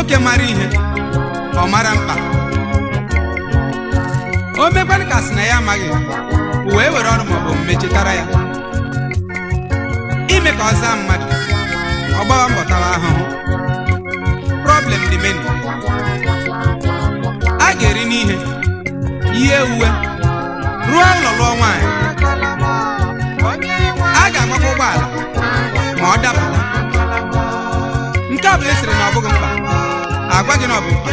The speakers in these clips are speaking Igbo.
nwoke mara ihe ọ mara mkpa o mekwanụ ka sị na ya amaghị wee were ọrụ maọbụ omume chetara ya ime ka ọ zaa mmadụ ọ gbawa mbọ tawa ahụhụ problem dị many a ga-eri n'ihe ihe uwe rụọ ụlọ lụọ nwaanyị a ga-agbakwa ụgbọala ma ọ dapụta nke ọ bụla esiri na ọ bụghị mkpa agwa gị na ọ bụ mkpa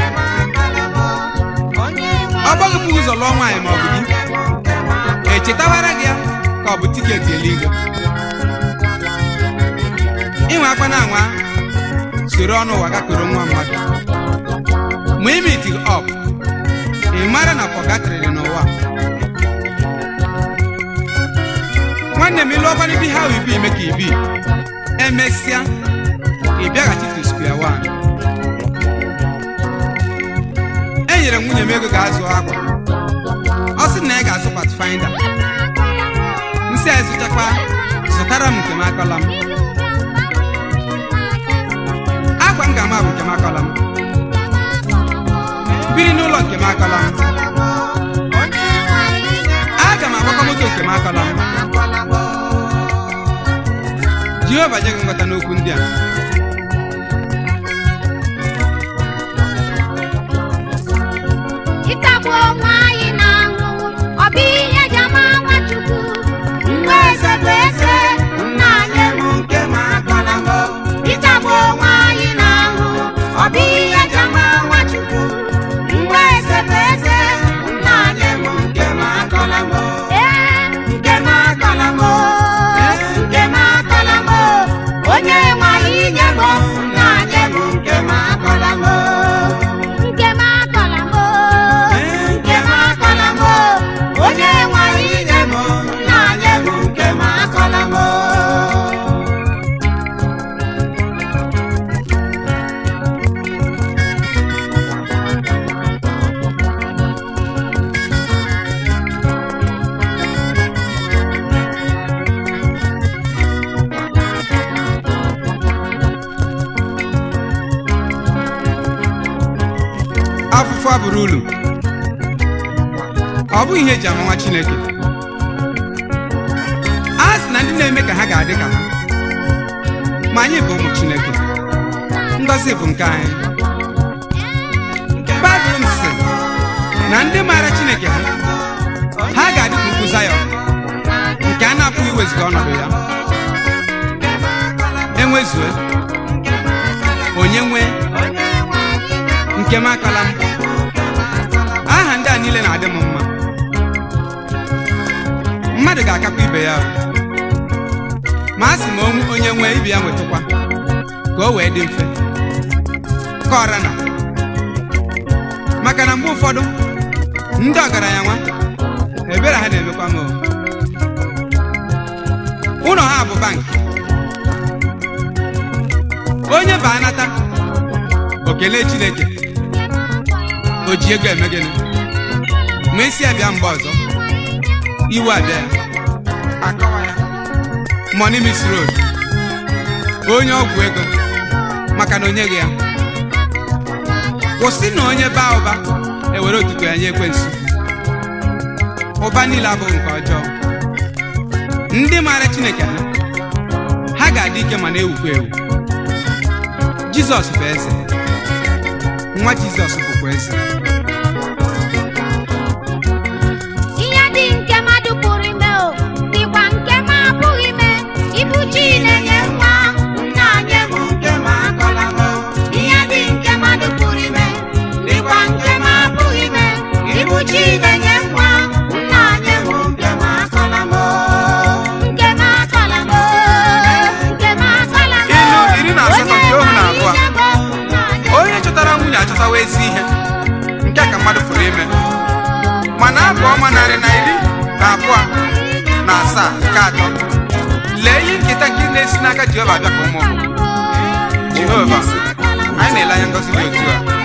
ọ gbaghịpụ ụzọ lụọ nwaanyị ma ọ bụ di echetawara gị ya ka ọ bụ tiketi eluigwe inwe akwa na anwa soro ọnụ ụwa gakoro nwa mmadụ ma imiti ọp ị mara na pọgatrịrị n'ụwa nwanne m ịlụ ọkwana ibi ha ibi ime ka ibi emesịa ị bịaghachi to square one enyere m nwunye m ego ga-azụ akwa ọ sị na ya ga-azụ patfinder nsị a zụchakwa zụtara m nke m akọla m akwa m ga-ama bụ nke m akọla m biri n'ụlọ nke m akọla m aga m agbakọ moto nke m akọla m jehova nye gị nghọta n'okwu ndị a ịkagbu onwe anyị na ahụhụ ọ bụ ihe ji ama nwachukwu mgbe eze bụ eze nna anyị bụ nke ma akọla m ịkagbu onwe anyị na ahụhụ ọ bụ ihe ji ama nwachukwu mgbe eze bụ eze nna anyị bụ nke ma akọla m ee nke ma akọla m nke ma akọla m onye nwe anyị nye m nna anyị bụ nke ma akọla m nke m akọla m nke m akọla m onye nwe anyị nye m nna anyị bụ nke m akọla m afụfụ abụrụ ulu ọ bụghị ihe eji ama nwa chineke a sị na ndị na-eme ka ha ga-adị ka ha ma anyị bụ ụmụ chineke ngọzi bụ nke anyị baịbụl sị na ndị maara chineke ha ha ga-adị ka ugwu zayọn nke a na-apụghị iweziga ọnọdụ ya enwezue onye nwee nke m akala m aha ndị a niile na-adị m mma mmadụ ga-akakwa ibe ya ma a sị ma onwe- onye nwee ibe ya nwetụkwa ka o wee dị mfe ka ọra na maka na mgbe ụfọdụ ndị ọgaranya nwa ebere ha na-emekwa m o. ụlọ ha bụ bank onye ba anata o kelee chineke o ji ego eme gịnị ma esi abịa mgbe ọzọ iwe abịa ya akọwa ya money miss road onye ọgwụ ego maka na onye gị ya kwụsị na onye baa ụba ewere otuto ya nye ekwensu ụba niile abụghị nke ọjọọ ndị maara chineke ha ha ga-adị ike ma na-ewukwa ewu jizọs bụ eze nwa jizọs bụkwa eze ihe dị nke mmadụ pụrụ ime o dịkwa nke m apụghị ime ibu chi na-enye nwa nna anyị bụ nke m akọla m ihe dị nke mmadụ pụrụ ime dịkwa nke m apụghị ime ibu chi na-enye nwa nna anyị bụ nke m akọla m nke m akọla m nke m akọla m Ilu iri na asatọ nke ohu na abụọ. Onye onye chọtara nwunye achọtawa ezi ihe nke a ka mmadụ pụrụ ime mana abụ ọma narị na iri na abụọ na asaa nke atọ lee ihe nketa nke na-esi n'aka jehova abịa ka ụmụ jehova anyị na-ele anya ngọzi dị otu a